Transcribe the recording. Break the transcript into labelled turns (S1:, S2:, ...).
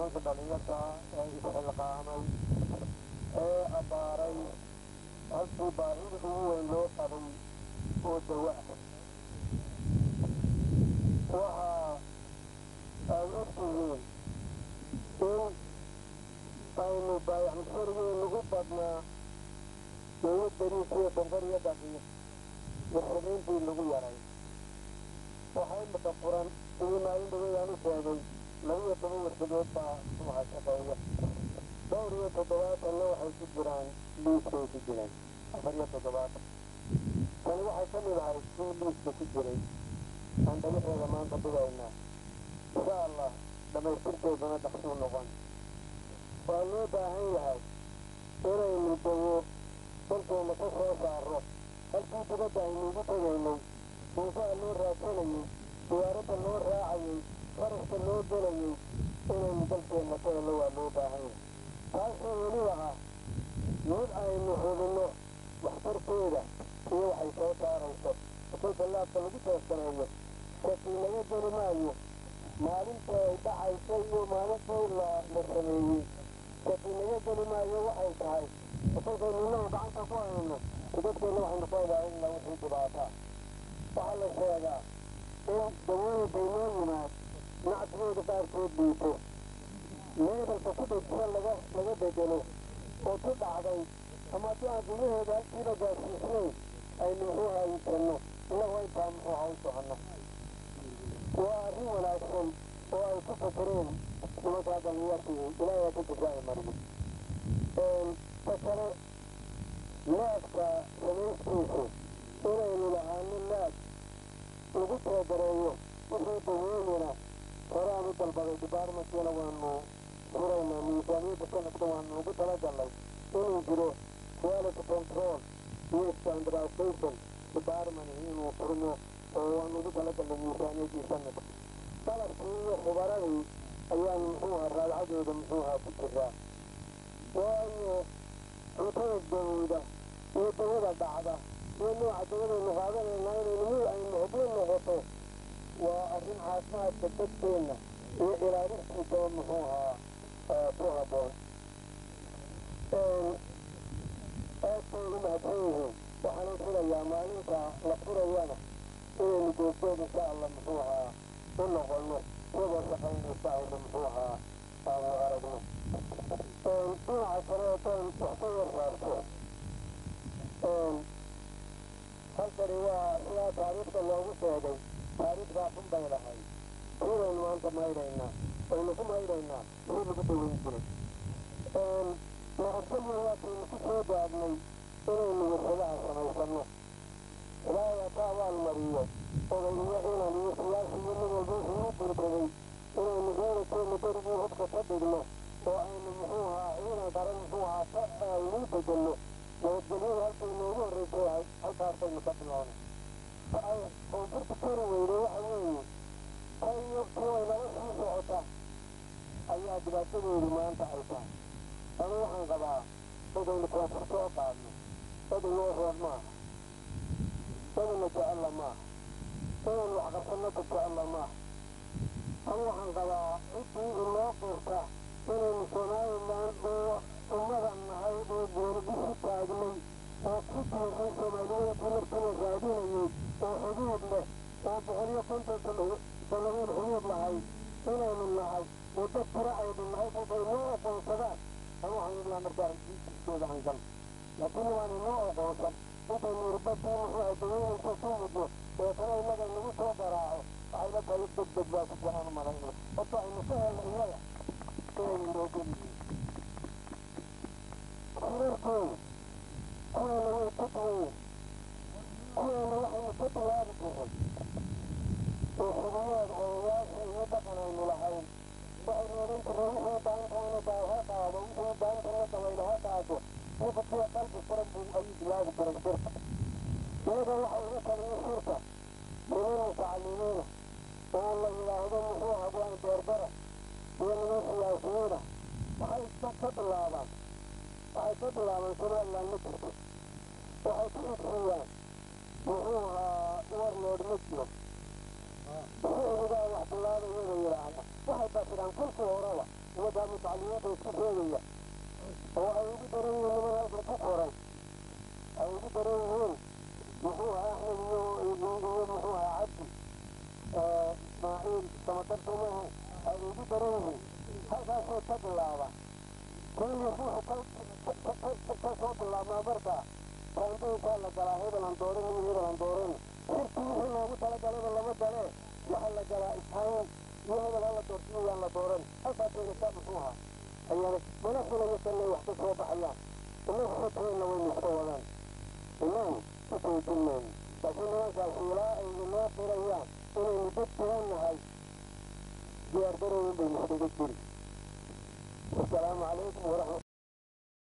S1: nimanka dhalinyarta ee isxilqaamay ee abbaaray halkii baahida ugu weyn loo qabay oo dawa ah waxaa aad ogtihiin in aynu baayac musharigii nagu badnaa dawlad beriisiyo bonkor iyo daqiiq warshadayntii lagu yaray waxaa imika furan sidii maalin dhaweydaan u sheegay laba iyo toban warshadood baa sumaha shaqeeya dhowr iyo toddobaatanna waxay ku jiraan liiskay ku jiraan afar iyo toddobaatan tani waxay ka mid ahayd kii liiska ku jiray aan dhagaxeeda maanta dhigaynaa insha allah dhammaystirkeeduna dhaqsuu noqon waa loo baahan yahay inaynu dawo dalkeena ka soo saarro halkii dibadda aynuugu tegaynay muusaha loo raadsanayay diyaaradda loo raacayay faraska loo gelayay inaynu dalkeenna ka hello waa loo baahan yahay taasoo weliba ah mid aynu hubinno waxtarkeeda iyo waxay soo saarayso haddii ballaadka lagu toosaneeyo shaki laga geli maayo maalinta ay dhacaysa iyo maalintii la la sameeyey shaki laga geli maayo waxay tahay kolkaynu innagu gacanta ku hayno dadkeenna waxaynu ka ilaalinna wixii dhibaataa waxaa la sheegaa in dawooyinka inoo yimaad nacsigooda qaarkood liito meedalka ku dhegsan laga laga bedelo oo ku dhacday ama haddii aan gudaheeda halkiiba gaarsiisnayn aynu muxuu haayisano innagu intaa muxuu ha u soconno waa arrin wanaagsan oo ay ku fakareen nimankaa dhallinyartii ilaahay ku jazaa'i mariyo ta kale naadka samayskiisu inaynu lahaano naad lagu toogareeyo wixii dawooyina horaan u dalbaday dibaarmankiina waanu furaynaa miisaaniyadda sanadka waanu ugu talagalnay inuu jiro quality control iyo standardization department inuu furmo oo waanu ugu talagalnay miisaaniyaddii sanadka qalabkii iyo khubaradii ayaanu muxuu ahaa raadcadooda muxuu ahaa ku jiraa waayo cuntada dawowda iyo dawada dhacda iyo nooca dawadaynu qaadanaynaa inaynu mid aynu hubin noqoto waa arrin caafimaadka dadkeenna iyo ilaalintiisaba muxuu ahaa ku habboon aad bay u mahadsan yihiin waxaana filayaa maalinta la furayana inaynu googgood insha allah muxuu ahaa u noqonno iyagoo shaqaynaysa aynu muxuu ahaa aanu aragno dhinaca kale haddaan wax ka warsaarto halkani waa sidaa taariikhda loogu sheegay taariikhdaa xun bay lahayd sidaynu maanta maydhaynaa aynu ku maydhaynaa sidii lagu daweyn jiray naqadgelya waataynu ku soo gaadnay inaynu warshadaha samaysanno ilaahay hata abaal mariyo odayniyo inan iyo siyaasi iyo mid walba wuxuu u dirbaday inaynu reerakeenna berigii hubka ka dhigno oo aynu muxuu ahaa ciidan qaran muxuu ahaa ka aynuu bedelno nabadgelyadu halkay noogu horreysay ahayd halkaasaynu ka bilownay ta ay koonfurta kari weyday waxa weeye ta iyo kuway nala sii socota ayaa dhibaatadeedu maanta ay tahay anu waxaan qabaa dadaynu koonfur soo qaadno dad inoo roon maaha dadina jecella maaha inaynu waxqabsanno ka jecella maaha anu waxaan qabaa ciddii inoo qirta inaynu somalilan oo ummadan nahay oo goordisu taagnay oo ku tiirsan soomaaliyadii markina raadinayay oo xuduud leh oo boqol iyo konton sannadood xuduud lahay inaynu nahay oo dad tiro aynu nahay kolkay noo aqoonsadaan anu waxaan idlaa markaa jiiskooda hangal laakiin waan inoo aqoonsan intaynu irbadii muxuu ahay dawooyinka ku muddo ee kale innaga nagu soo garaaco waxay la tahay deg deg baa ku jiraan u malayno horta aynu ka helna iyaga inaynu noo geliyiin xiriirkooda kuweena way ka duwayen kuweena waxaynu ka bilaabi jiray oo xuduuyaad odayaasha iyo dhaqan aynu lahayn waxaynu odhan jiray wixii baantaana baa ha qaado wixii baantana dabayl ha qaado nifadkiya qalbi furan buu ayuu bilaabi jiray shirka iyaga waxa ugu taliya shirka niman mutacalimiina oo la yidhaahdo muxuu habwaan beerbera iyo niman siyaasiyiina waxay ka bilaabaan waxay ka bilaabaan somaliland ma jirto waxay ku xigsiiyaan muxuu ahaa warlord ma jiro siciligaa wax bilaabaya bay yidhaahda waxay basiraan kolkii horeba ummaddaa mutacalimiinta isku sheegaya oo ay ugu daran yihiin niman halka ku qoran ay ugu daran yihiin muxuu ahaa axmed iyo iyo muxuu ahaa cabdi ismaaciil samatar somahe ay ugu daran yihiin halkaasoo ka bilaaba keliya ruuxu ka soo bilaabmaa markaa kaandaynkaa la galaa hebelan dooran iyo hebelan dooran shirkii wixii loogu talagalaba lama galee waxaa la galaa ishayn iyo hebel hala doorsiyo yaan la dooran halkaasayna saa muxuu ahaa ayaana mana filayo sanay wax ka soo baxayaan inagu xoteenna waynu iska wadaan inagu ku joojin mayno laakiin nimankaas ilaa ay inoo qirayaan inaynu dad duwan nahay diyaar darowin baynu iskaga jiri wasalaamu calaykum waraxmat